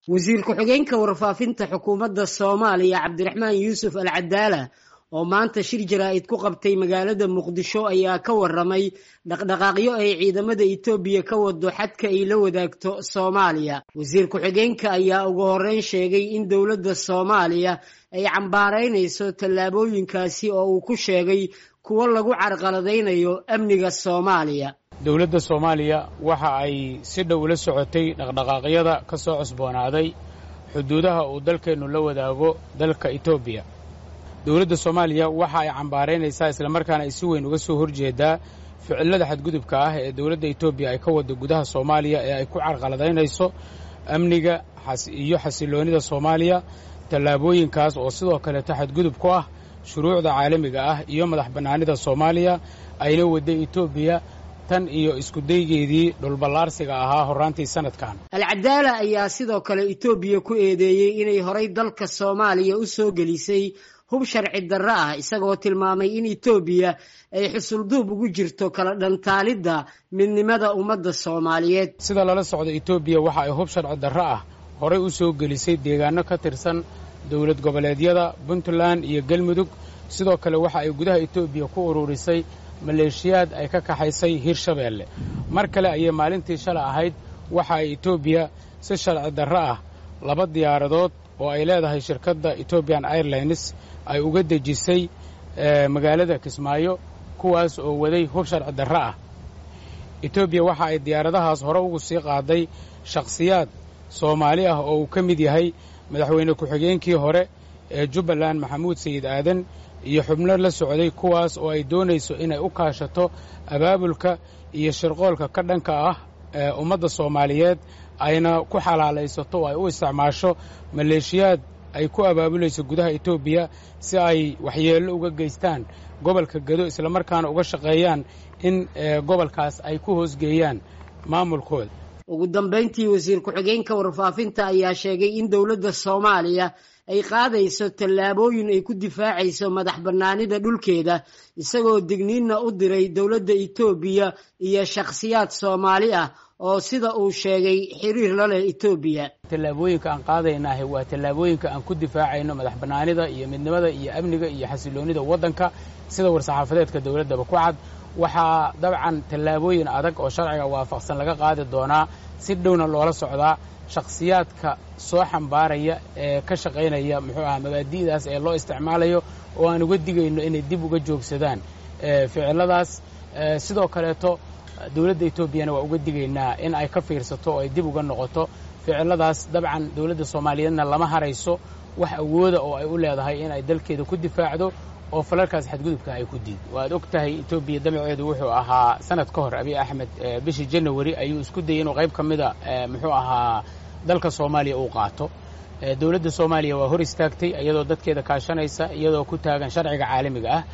wasiir ku-xigeenka warfaafinta xukuumadda soomaaliya cabdiraxmaan yuusuf al cadaala oo maanta shir jaraa'id ku qabtay magaalada muqdisho ayaa ka waramay dhaqdhaqaaqyo ay ciidamada etoobiya ka wado xadka ay la wadaagto soomaaliya wasiir ku-xigeenka ayaa ugu horeyn sheegay in dowladda soomaaliya ay cambaaraynayso tallaabooyinkaasi oo uu ku sheegay kuwo lagu carqaladaynayo amniga soomaaliya dowladda soomaaliya waxa ay si dhow la socotay dhaqdhaqaaqyada ka soo cusboonaaday xuduudaha uu dalkeennu la wadaago dalka etoobiya dowladda soomaaliya waxa ay cambaaraynaysaa islamarkaana ay si weyn uga soo horjeedaa ficilada xadgudubka ah ee dowladda etoobiya ay ka waddo gudaha soomaaliya ee ay ku carqaladaynayso amniga iyo xasiloonnida soomaaliya tallaabooyinkaas oo sidoo kaleeto xadgudub ku ah shuruucda caalamiga ah iyo madax bannaanida soomaaliya ayna wadday etoobiya tan iyo iskudaygeedii dhulballaarsiga ahaa horraantii sanadkan alcadaala ayaa sidoo kale etoobiya ku eedeeyey inay horay dalka soomaaliya u soo gelisay hub sharci darro ah isagoo tilmaamay in etoobiya ay xusulduub ugu jirto kala dhantaalidda midnimada ummadda soomaaliyeed sida lala socdo etoobiya waxa ay hub sharci darro ah horay u soo gelisay deegaano ka tirsan dowlad goboleedyada puntland iyo galmudug sidoo kale waxa ay gudaha etoobiya ku ururisay maleeshiyaad ay ka kaxaysay hirshabeelle mar kale ayay maalintii shalay ahayd waxa ay etoobiya si sharci darro ah laba diyaaradood oo ay leedahay shirkadda etobian airlines ay uga dejisay magaalada kismaayo kuwaas oo waday hub sharci darro ah etoobiya waxa ay diyaaradahaas hore ugu sii qaaday shakhsiyaad soomaali ah oo uu ka mid yahay madaxweyne ku-xigeenkii hore ee jubbaland maxamuud sayid aadan iyo xubno la socday kuwaas oo ay doonayso inay u kaashato abaabulka iyo shirqoolka ka dhanka ah ee ummadda soomaaliyeed ayna ku xalaalaysato oo ay u isticmaasho maleeshiyaad ay ku abaabulayso gudaha etoobiya si ay waxyeello uga geystaan gobolka gedo islamarkaana uga shaqeeyaan in gobolkaas ay ku hoosgeeyaan maamulkooda ugu dambayntii wasiir ku-xigeenka warfaafinta ayaa sheegay in dowladda soomaaliya ay qaadayso tallaabooyin ay ku difaacayso madax bannaanida dhulkeeda isagoo digniinna u diray dowladda etoobiya iyo shakhsiyaad soomaali ah oo sida uu sheegay xiriir la leh etoobiya tallaabooyinka aan qaadaynaah waa tallaabooyinka aan ku difaacayno madax bannaanida iyo midnimada iyo amniga iyo xasiloonnida waddanka sida war-saxaafadeedka dowladdaba ku cad waxaa dabcan tallaabooyin adag oo sharciga waafaqsan laga qaadi doonaa si dhowna loola socdaa shakhsiyaadka soo xambaaraya ee ka shaqaynaya muxuu aha mabaadi'daas ee loo isticmaalayo oo aan uga digayno inay dib uga joogsadaan ficiladaas sidoo kaleeto dowladda etoobiyana waa uga digaynaa in ay ka fiirsato oo ay dib uga noqoto ficiladaas dabcan dowladda soomaaliyeedna lama harayso wax awooda oo ay u leedahay in ay dalkeeda ku difaacdo oo falalkaas xadgudubka ay ku diid waad og tahay etoobiya damaceedu wuxuu ahaa sanad ka hor abiy axmed bishii janawari ayuu isku dayay inuu qayb ka mida muxuu ahaa dalka soomaaliya uu qaato dowladda soomaaliya waa hor istaagtay iyadoo dadkeeda kaashanaysa iyadoo ku taagan sharciga caalamiga ah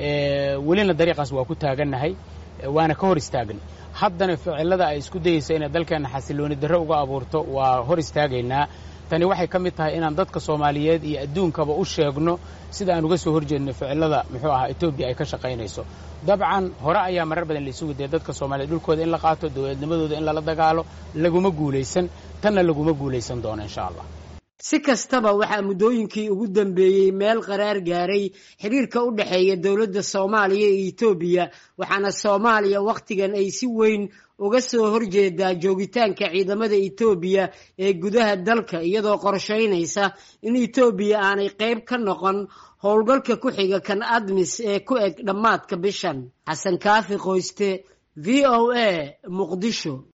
welina dariiqaas waa ku taagannahay waana ka hor istaagnay haddana ficilada ay isku dayeyso inay dalkeenna xasilooni darro uga abuurto waa hor istaagaynaa tani waxay ka mid tahay inaan dadka soomaaliyeed iyo adduunkaba u sheegno sida aan uga soo horjeedno ficilada muxuu ahaa etoobiya ay ka shaqaynayso dabcan hore ayaa marar badan la isugu dayay dadka soomaaliyeed dhulkooda in la qaato dowladnimadooda in lala dagaalo laguma guulaysan tanna laguma guulaysan doono insha allah si kastaba waxaa muddooyinkii ugu dambeeyey meel qaraar gaaray xiriirka u dhexeeya dowladda soomaaliya iyo etoobiya waxaana soomaaliya wakhtigan ay si weyn uga soo horjeedaa joogitaanka ciidamada etoobiya ee gudaha dalka iyadoo qorshaynaysa in etoobiya aanay qayb ka noqon howlgalka ku xiga kan admis ee ku eg dhammaadka bishan xasan kaafi qoyste v o a muqdisho